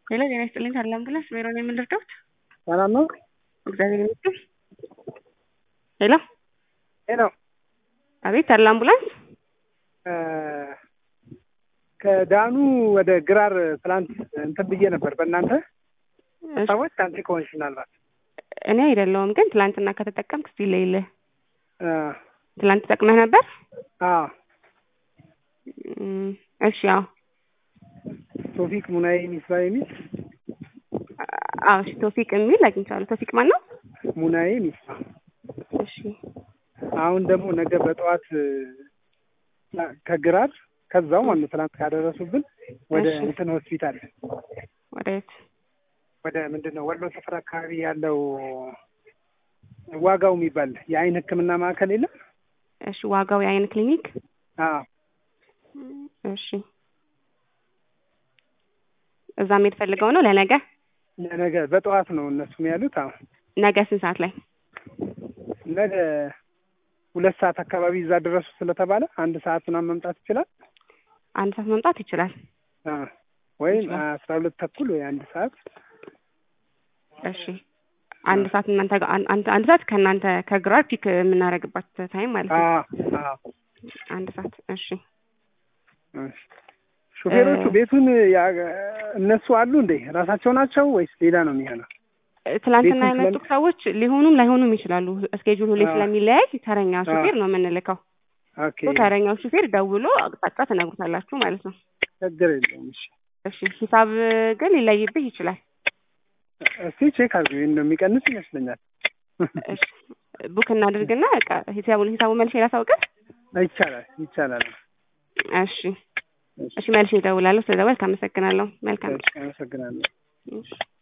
ሄሎ ጤና ይስጥልኝ ታዲላ አምቡላንስ ቢሮ ነው የምንረዳዎት? ሰላም ነው? እግዚአብሔር ይመስገን። ሄሎ ሄሎ አቤት ታዲላ አምቡላንስ ከዳኑ ወደ ግራር ትላንት እንትን ብዬ ነበር በእናንተ እሺ፣ ሰዎች አንቺ ከሆንሽ ምናልባት እኔ አይደለሁም ግን ትላንትና ከተጠቀምክ እስቲ ለይልህ አ ትላንት ተጠቅመህ ነበር? አ እም፣ እሺ ያው ቶፊክ ሙናዬ ሚስባ የሚል አዎ እሺ ቶፊቅ የሚል አግኝቻለሁ። ቶፊቅ ማን ነው? ሙናዬ ሚስባ እሺ አሁን ደግሞ ነገ በጠዋት አ፣ ከግራር ከዛው ማለት ነው ትናንት ካደረሱብን ወደ እሺ። እንትን ሆስፒታል ወዴት? ወደ ምንድን ነው ወሎ ሰፈር አካባቢ ያለው ዋጋው የሚባል የአይን ሕክምና ማዕከል የለም? እሺ ዋጋው የአይን ክሊኒክ አዎ እሺ እዛ መሄድ ፈልገው ነው ለነገ ነገ በጠዋት ነው እነሱም ያሉት። አዎ ነገ ስንት ሰዓት ላይ ነገ ሁለት ሰዓት አካባቢ እዛ ድረሱ ስለተባለ አንድ ሰዓት ምናምን መምጣት ይችላል። አንድ ሰዓት መምጣት ይችላል አ፣ ወይም ይችላል። አስራ ሁለት ተኩል ወይ አንድ ሰዓት እሺ አንድ ሰዓት እናንተ ጋር አን- አንድ አንድ ሰዓት ከእናንተ ከግራር ፒክ የምናደርግባት ታይም ማለት ነው አዎ አዎ አንድ ሰዓት እሺ እሺ። ሹፌሮቹ እ- ቤቱን ያ- እነሱ አሉ እንዴ? ራሳቸው ናቸው ወይስ ሌላ ነው የሚሆነው? ትላንትና ቤቱን የመጡት ስለ- ሰዎች ሊሆኑም ላይሆኑም ይችላሉ እስኬጁል ሁሌ አዎ። ስለሚለያይ ተረኛ አዎ። ሹፌር ነው የምንልከው ኦኬ ተረኛው ሹፌር ደውሎ አቅጣጫ ትነግሩታላችሁ ማለት ነው ችግር የለውም። እሺ እሺ ሂሳብ ግን ሊለይብህ ይችላል እስቲ ቼክ አድርጉ። እንደሚቀንስ ይመስለኛል። እሺ ቡክ እናድርግና በቃ ሂሳቡን ሂሳቡ መልሼ ላሳውቅህ ይቻላል ይቻላል። እሺ እሺ መልሼ እደውላለሁ ስለደወልክ አመሰግናለሁ መልካም እሺ፣ አመሰግናለሁ። እሺ